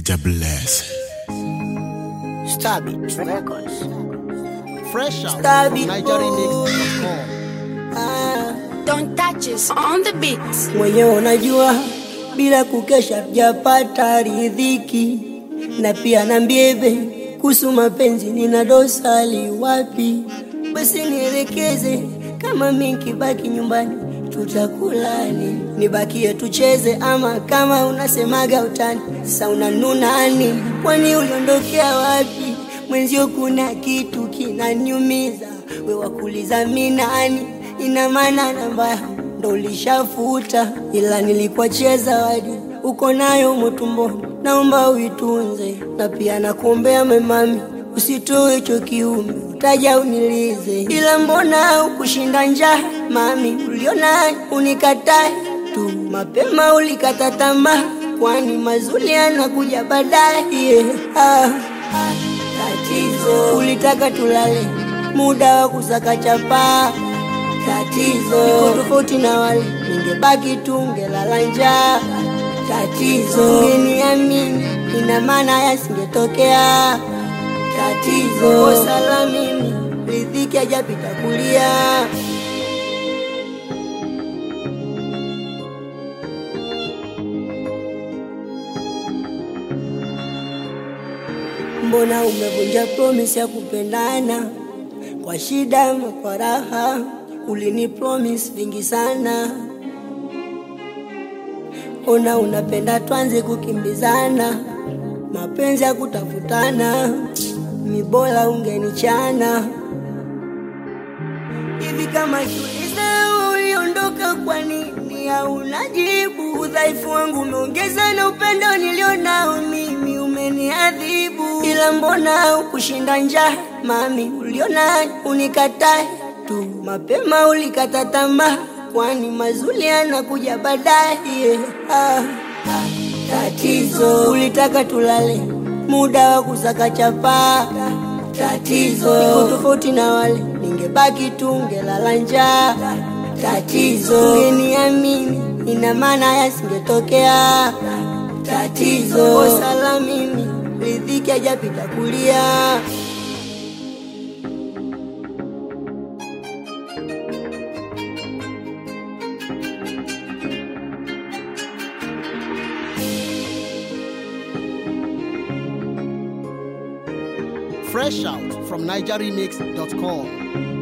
Mr. Bless. Stab it records. Fresh out Stab from it, NigerianMix.com. Ah, Don't touch us on the beat. mwenyewe unajua bila kukesha japata ridhiki, na pia na mbiebe kuhusu mapenzi, nina dosali wapi? Basi nielekeze, kama mi nkibaki nyumbani tutakulani, nibakie tucheze, ama kama unasemaga utani, sasa unanunani, kwani uliondokea wapi? Mwenzio kuna kitu kinaniumiza, we wakuliza mi nani? Ina maana namba yangu ndo ulishafuta, ila nilikuachia zawadi uko nayo motumboni, naomba uitunze, na pia nakuombea memami, usitoe hicho kiume, utaja unilize, ila mbona ukushinda njaa mami, uliona unikatae tu mapema, ulikata tamaa, kwani mazuri yanakuja baadaye. Yeah. Ah, ah, tatizo ulitaka tulale muda wa kusaka chapaa tatizo niko tofauti na wale, ningebaki tu ngelala njaa. Tatizo ungeniamini, ina maana yasingetokea. Tatizo kosa la mimi, riziki hajapita kulia. Mbona umevunja promise ya kupendana kwa shida ama kwa raha? Ulini promise vingi sana, ona unapenda twanze kukimbizana, mapenzi ya kutafutana, mibola ungenichana hivi kama kiuliza uliondoka kwa nini hauna jibu? Udhaifu wangu umeongeza na upendo nilionao mimi umeniadhibu, ila mbona ukushinda njaa mami, uliona unikatae tu mapema, ulikata tamaa, kwani mazuri yanakuja baadaye. Yeah. Ah, ah, tatizo ulitaka tulale muda wa kusaka chapaa tatizo niko tofauti na wale, ningebaki tu ngelala njaa. Tatizo ungeniamini, ina maana yasingetokea. Tatizo kosa la mimi, riziki hajapita kulia. Fresh out from NigerianMix.com.